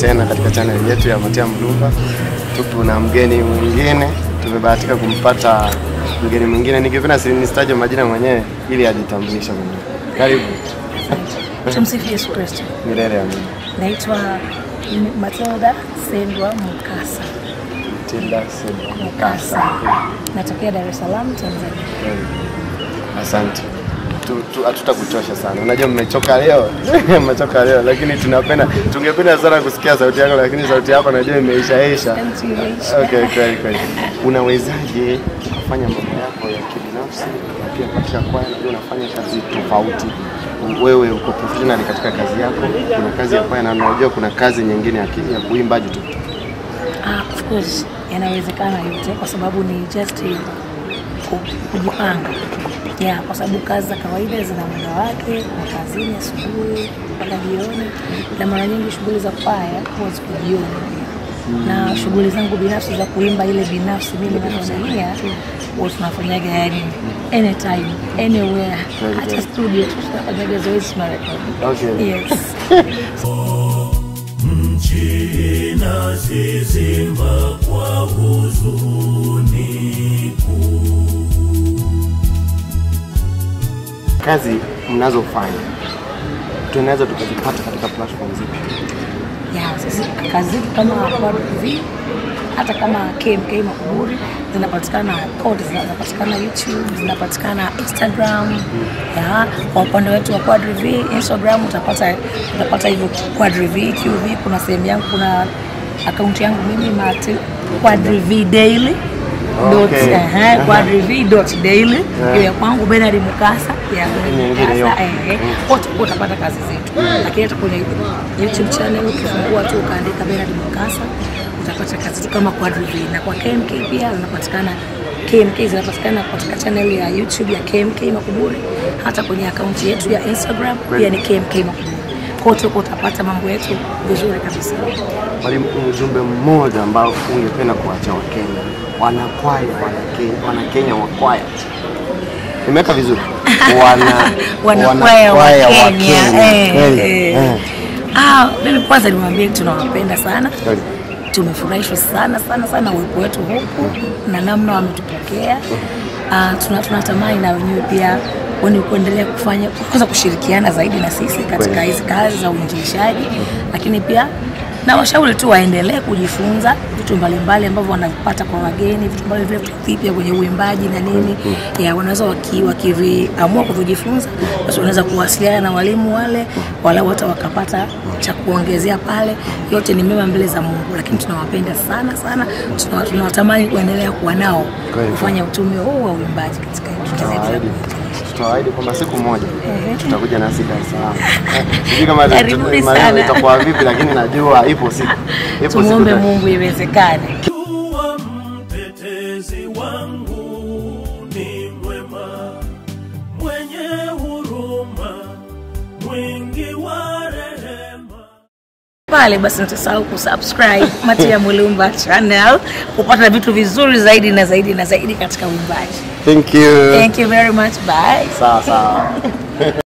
tena katika channel yetu ya Matia Mlumba. Tupo na mgeni mwingine, tumebahatika kumpata mgeni mwingine. Ningependa si nisitaje majina mwenyewe ili ajitambulishe mwenyewe. Karibu. Tumsifu Yesu Kristo. Milele amina. Naitwa Matilda Sendwa Mukasa. Tilda Silva Mukasa. Natokea Dar es Salaam, Tanzania. Asante. Tu- tu- Hatutakuchosha sana, unajua mmechoka leo, mmechoka leo, lakini tunapenda tungependa sana kusikia sauti yako, lakini sauti yako najua imeishaisha. Imeisha. Okay, kweli kweli. Unawezaje kufanya mambo yako ya kibinafsi na pia katika kwaya, najua unafanya kazi tofauti. Wewe uko professional katika kazi yako, kuna kazi ya kwaya na unajua kuna kazi nyingine ya, ki- ya kuimbaji tu. Ah, of course yanawezekana yote kwa sababu ni just eh, ku- kujipanga yeah, kwa sababu kazi za kawaida zina muda wake, na kazini asubuhi mpaka jioni, na mara nyingi shughuli za kwaya huwa ziko jioni na shughuli zangu binafsi za kuimba ile binafsi mimi nasimamia huwa tunafanyaga yani anytime anywhere, Kweli, hata kweli. studio tu tunafanyaga zoezi tunarekodi. Okay. Yes. nchi inazizimba kwa huzuni kuu. Kazi mnazofanya tunaweza tukazipata katika platform zipi? ya sisi kazi zetu kama Quad TV hata kama KMK Makuburi zinapatikana kote, zinapatikana YouTube, zinapatikana Instagram. Ya, kwa upande wetu wa Quad TV Instagram utapata utapata hivyo Quad TV QV. Kuna sehemu yangu, kuna akaunti yangu mimi Mati Quad TV Daily dot Okay. ehe, Quad TV dot daily Yeah. hiyo ya kwangu Bernard Mukasa ya Bernard Nyingine hiyo. Mukasa eh, wote utapata kazi zetu, lakini hata kwenye YouTube channel ukifungua tu ukaandika Bernard Mukasa utapata kazi tu kama Quad TV, na kwa KMK pia zinapatikana KMK zinapatikana katika channel ya YouTube ya KMK Makuburi, hata kwenye akaunti yetu ya Instagram pia ni KMK Makuburi. Kote huko utapata mambo yetu vizuri kabisa. Mwalimu, ujumbe mmoja ambao ungependa kuacha Wakenya, wanakwaya, wanakenya, wanakenya wa kwaya, nimeweka vizuri, wana wanakwaya wa wanakwaya Kenya. Eh, Kweli, eh. eh. Ah, mimi kwanza niwaambie tunawapenda sana Kweli. tumefurahishwa sana sana sana uwepo wetu huku na namna wametupokea. Uh, tuna, tunatamani na wenyewe pia wani kuendelea kufanya kwanza kushirikiana zaidi na sisi katika Kweli. hizi kazi za uinjilishaji, lakini pia na washauri tu waendelee kujifunza vitu mbalimbali ambavyo wanavipata kwa wageni, vitu mbalimbali vile vipya kwenye uimbaji na nini ya wanaweza waki- wakiviamua kuvijifunza, basi wanaweza kuwasiliana na walimu wale, walau hata wakapata cha kuongezea pale. Yote ni mema mbele za Mungu, lakini tunawapenda sana sana, tuna- tunawatamani kuendelea kuwa nao Kweli. kufanya utume huu wa uimbaji katika nchi zetu za Tutawaahidi kuinjilisha. tutawaahidi kwamba siku moja Ehe. tutakuja nasi Dar es Salaam. Eh, Sijui kama Karibuni maneno sana. itakuwa vipi, lakini najua ipo siku, ipo siku Tumwombe ta- Mungu iwezekane. Jua mtetezi wangu ni mwema, mwenye huruma, mwingi wa rehema. pale basi msisahau kusubscribe Matia Mulumba channel kupata vitu vizuri zaidi na zaidi na zaidi katika uimbaji. Thank you. Thank you very much. Bye. Sawa sawa.